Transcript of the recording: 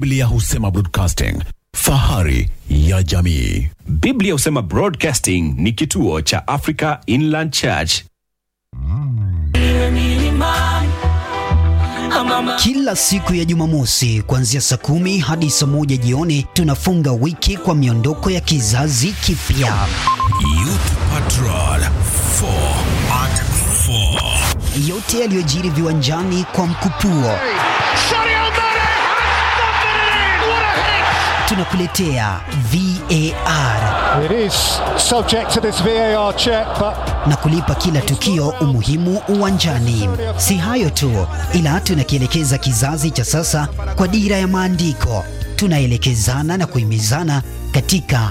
Biblia husema broadcasting, fahari ya jamii. Biblia husema Broadcasting ni kituo cha Africa Inland Church. Kila siku ya Jumamosi kuanzia saa kumi hadi saa moja jioni tunafunga wiki kwa miondoko ya kizazi kipya. Youth Patrol 4 at 4. Yote yaliyojiri viwanjani kwa mkupuo tunakuletea VAR It is subject to this VAR check, but na kulipa kila tukio umuhimu uwanjani. Si hayo tu, ila tunakielekeza kizazi cha sasa kwa dira ya maandiko. Tunaelekezana na kuhimizana katika